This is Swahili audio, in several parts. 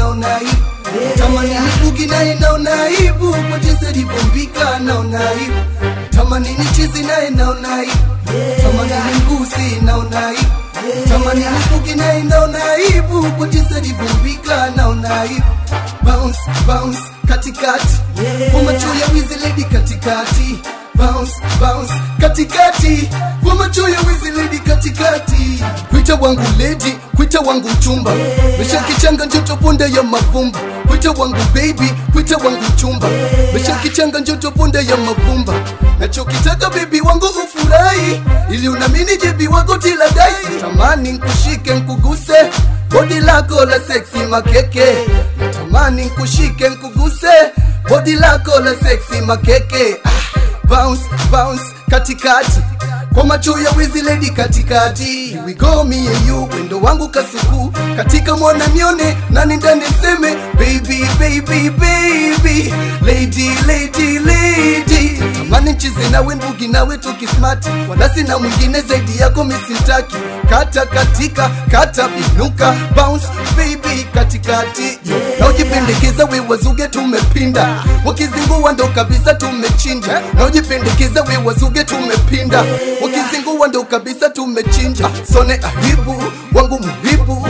naona aibu tamani nibugi naye naona aibu kwa jinsi alivyombika naona aibu tamani nichizi naye naona aibu tamani nimgusi naona aibu tamani nibugi naye naona aibu kwa jinsi alivyombika naona aibu bounce bounce katikati kwa macho ya wizi lady katikati bounce bounce katikati kwa macho ya wizi lady katikati kwita wangu lady kwita wangu chumba mesha kichanga njoto ponde ya mavumba kwita wangu baby kwita wangu chumba mesha kichanga njoto ponde ya mavumba nachokitaka bebi wangu ufurahi ili unamini jebi wako tiladai tamani nkushike nkuguse bodi lako la seksi makeke natamani nkushike nkuguse bodi lako la seksi makeke ah, bounce bounce katikati kwa macho ya wizi lady katikati Here we go me and you wendo wangu kasuku katika mwana nione nani ndani seme baby baby baby lady lady lady natamani mchize nawe ndugi nawe tukismati wala sina mwingine zaidi yako misintaki kata katika kata binuka bounce baby katikati na ujipendekeza we wazuge tumepinda wakizingua ndo kabisa tumechinja na ujipendekeza we wazuge tumepinda wakizingua ndo kabisa tumechinja sone ahibu wangu muhibu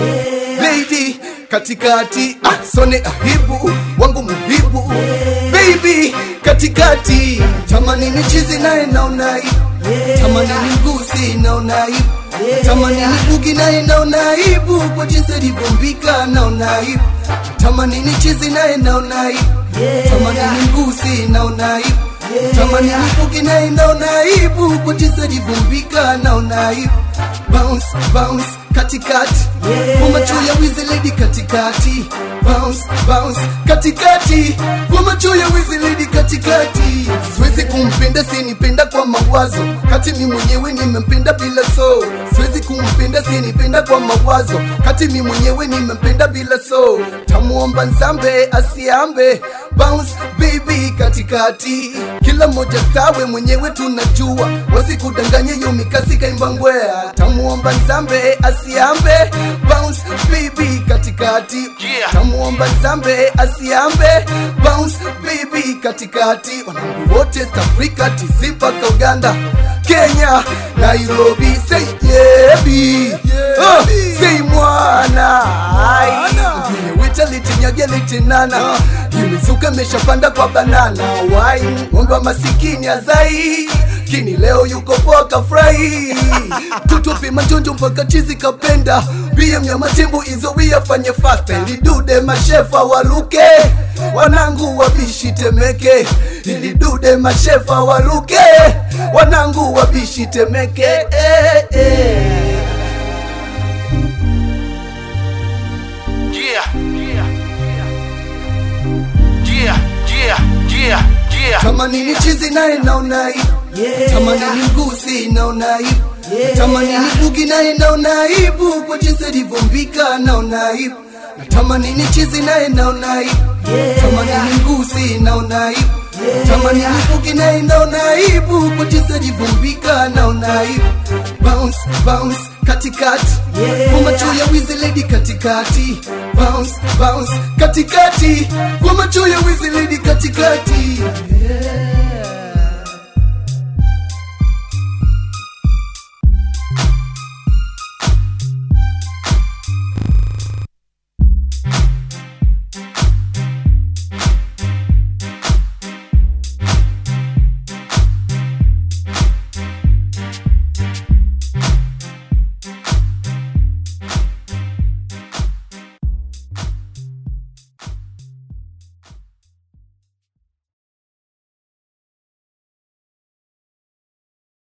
lady katikati ah, sone ahibu wangu muhibu baby katikati tamani ni chizi naye naona aibu tamani ni mgusi naona aibu tamani ni bugi naye naona aibu kwa jinsi alivyombika naona aibu tamani ni chizi naye naona aibu tamani ni mgusi naona aibu tamani ni bugi naye naona aibu kwa jinsi alivyombika naona aibu bounce bounce katikati kwa macho ya wizi lady katikati bounce bounce katikati kwa macho ya wizi lady katikati siwezi kumpenda sinipenda kwa mawazo kati mi mwenyewe nimempenda bila so siwezi kumpenda sinipenda kwa mawazo kati mi mwenyewe nimempenda bila so tamuomba nzambe asiambe bounce baby katikati kila mmoja stawe mwenyewe tunajua wasikudanganye yo mikasi kaimbangwea tamuomba nzambe asiambe bounce baby katikati Yeah. tamuomba nzambe asiambe bounce baby katikati wanangu wote East Africa TZ mpaka Uganda Kenya Nairobi say yebi oh, say mwana Ai. Ngine wita litinyagia litinana imezuka imeshapanda kwa banana wai ng'ombe wa masikini azai kini leo yuko poa kafurahi mtoto pima njonjo mpaka chizi kapenda bia mnyama tembo izo wiyafanye fasta ilidude mashefa waluke wanangu wabishi temeke ilidude mashefa waluke wanangu wabishi temeke eh, eh. Yeah. Yeah, yeah, yeah, yeah. tamani ni chizi naye naona aibu tamani ni mgusi naona aibu tamani ni bugi naye naona aibu kwa jinsi alivyombika naona aibu natamani ni chizi naye naona aibu tamani ni mgusi naona aibu tamani ni bugi naye naona aibu kwa jinsi alivyombika naona aibu bounce bounce katikati kwa macho ya wizi lady katikati bounce bounce katikati kwa macho ya wizi lady katikati yeah.